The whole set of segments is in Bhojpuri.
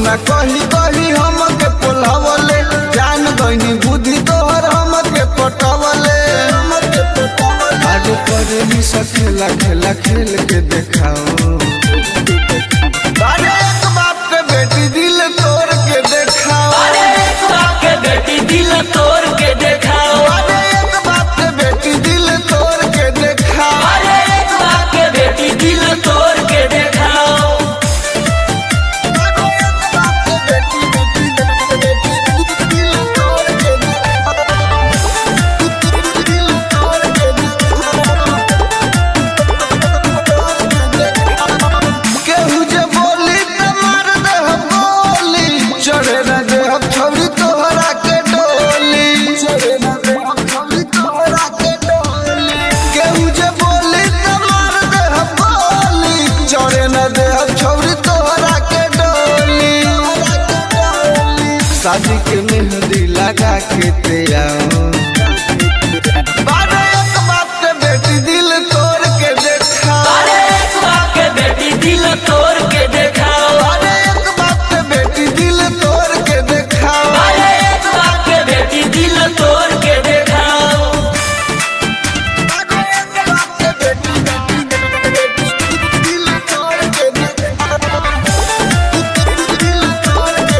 सोना कही कही हमके पोलावले जान गईनी बुद्धि तोहर हमके पटवले आज करे भी सखेला खेला खेल के देखाओ अरे एक बाप के बेटी दिल तोड़ के देखाओ अरे एक बाप के बेटी दिल तोड़ के देखाओ अरे एक बाप के बेटी दिल तोड़ के देखाओ अरे एक बाप के बेटी दिल तोड़ के देखाओ केहू जे बोली त मार देह गोली चढ़े न देह छौरी तोहरा के डोली चढ़े न देह छौरी तोहरा के डोली केहू जे बोली त मार देह गोली चढ़े न देह छौरी तोहरा के डोली शादी के मेहंदी लगा के ते आओ बारे एक बाप के बेटी दिल तोड़ के देखा अरे एक बाप के बेटी दिल तोड़ के देखाओ अरे एक बाप के बेटी दिल तोड़ के देखाओ अरे एक बाप के बेटी दिल तोड़ के देखाओ अरे एक बाप के बेटी दिल तोड़ के देखाओ दिल तोड़ के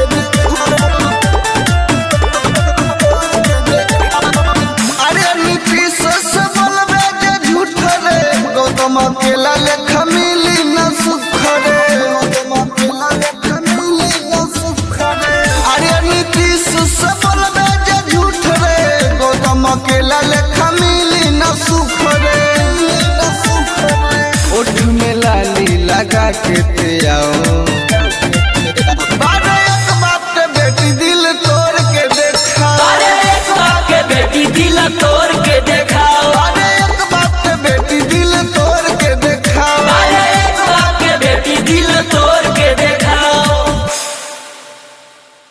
देखाओ अरे नीतीश से बोलबे जे झूठ रे गौतम अकेला लेखा मिली न सुख रे गौतम अकेला लेखा मिली न सुख रे अरे नीतीश से बोलबे जे झूठ रे गौतम अकेला लेखा मिली न सुख रे न सुख रे ओठ में लाली लगा के ते आओ